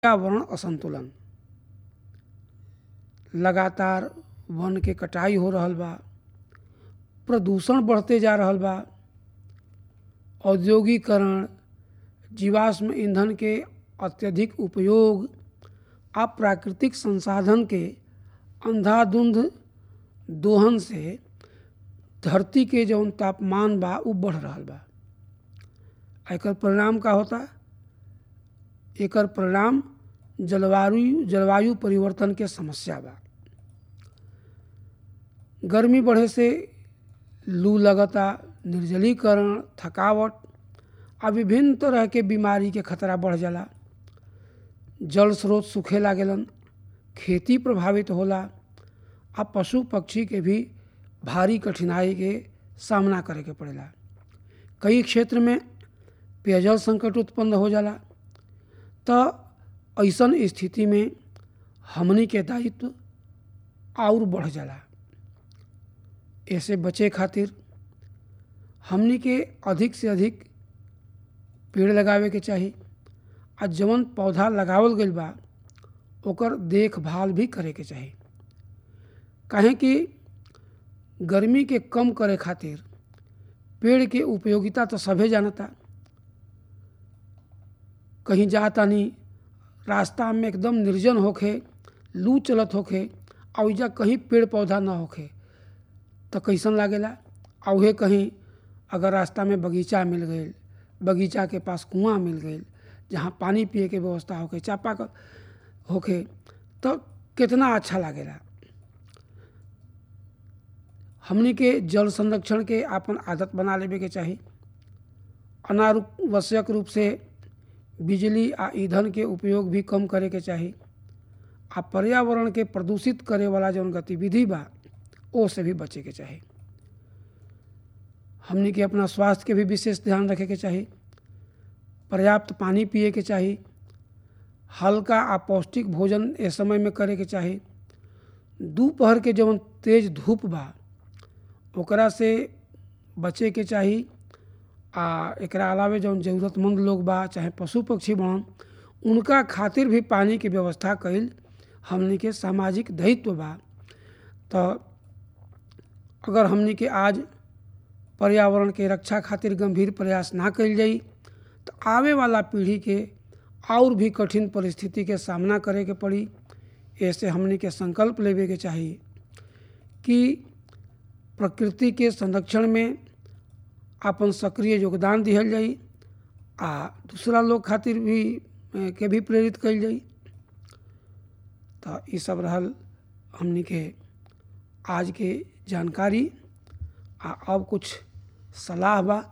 पर्यावरण असंतुलन लगातार वन के कटाई हो रहल बा प्रदूषण बढ़ते जा रहल बा औद्योगिकरण जीवाश्म ईंधन के अत्यधिक उपयोग आ प्राकृतिक संसाधन के अंधाधुंध दोहन से धरती के जौन तापमान बा उ बढ़ रहल बा एकर परिणाम का होता एकर परिणाम जलवायु जलवायु परिवर्तन के समस्या बा गर्मी बढ़े से लू लगता निर्जलीकरण थकावट आ विभिन्न तरह के बीमारी के खतरा बढ़ जाला जल स्रोत सूखे लागेलन खेती प्रभावित होला आ पशु पक्षी के भी भारी कठिनाई के सामना करे के पड़ेला कई क्षेत्र में पेयजल संकट उत्पन्न हो जाला तो ऐसन स्थिति में हमनी के दायित्व और बढ़ जाला ऐसे बचे खातिर हमनी के अधिक से अधिक पेड़ लगावे के चाही आ जवन पौधा लगावल गइल बा ओकर देखभाल भी करे के चाही काहे कि गर्मी के कम करे खातिर पेड़ के उपयोगिता तो सभे जानता कहीं जातानी रास्ता में एकदम निर्जन होखे लू चलत होखे आ ओइजा कहीं पेड़ पौधा ना होखे तो कैसन लागेला आ उहे कहीं अगर रास्ता में बगीचा मिल गई बगीचा के पास कुआं मिल गई जहाँ पानी पिए के व्यवस्था होखे चापा होखे तो कितना अच्छा लागेला हमनी के जल संरक्षण के आपन आदत बना लेवे के चाही अनावश्यक रूप से बिजली आ ईंधन के उपयोग भी कम करे के चाही आ पर्यावरण के प्रदूषित करे वाला जौन गतिविधि बा ओ से भी बचे के चाही हमनी के अपना स्वास्थ्य के भी विशेष ध्यान रखे के चाही पर्याप्त पानी पिए के चाही हल्का आ पौष्टिक भोजन ए समय में करे के चाही दोपहर के जौन तेज धूप बा ओकरा से बचे के चाही आ एकरा अलावे जौन ज़रूरतमंद लोग बा चाहे पशु पक्षी बन उनका खातिर भी पानी के व्यवस्था कईल हमनी के सामाजिक दायित्व बा तो अगर हमनी के आज पर्यावरण के रक्षा खातिर गंभीर प्रयास ना कईल जाई तो आवे वाला पीढ़ी के और भी कठिन परिस्थिति के सामना करे के पड़ी ऐसे हमनी के संकल्प लेवे के चाहिए कि प्रकृति के संरक्षण में अपन सक्रिय योगदान दिहल जाई आ दूसरा लोग खातिर भी के भी प्रेरित कल जाई तो ये सब रहल हमनी के आज के जानकारी आ अब कुछ सलाह बा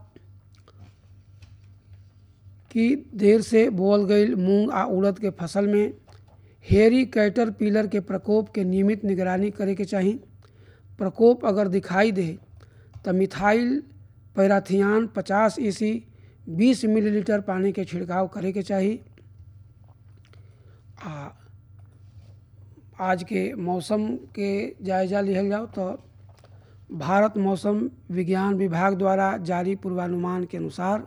कि देर से बोल गई मूंग आ उड़द के फसल में हेरी कैटर पिलर के प्रकोप के नियमित निगरानी करे के चाही प्रकोप अगर दिखाई दे तो मिथाइल पैराथियान 50 ईसी 20 मिलीलीटर पानी के छिड़काव करे के चाही आ आज के मौसम के जायजा लिहल जाओ तो भारत मौसम विज्ञान विभाग द्वारा जारी पूर्वानुमान के अनुसार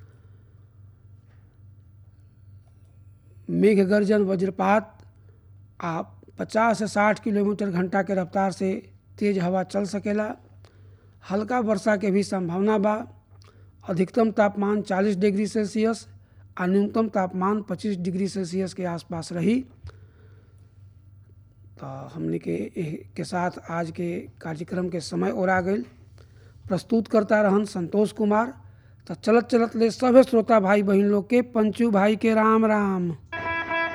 मेघ गर्जन वज्रपात आ 50 से 60 किलोमीटर घंटा के रफ्तार से तेज हवा चल सकेला हल्का वर्षा के भी संभावना बा अधिकतम तापमान 40 डिग्री सेल्सियस आ न्यूनतम तापमान 25 डिग्री सेल्सियस के आसपास रही तो हमने के के साथ आज के कार्यक्रम के समय और आ गई प्रस्तुत करता रहन संतोष कुमार तो चलत चलत ले सभे श्रोता भाई बहन लोग के पंचू भाई के राम राम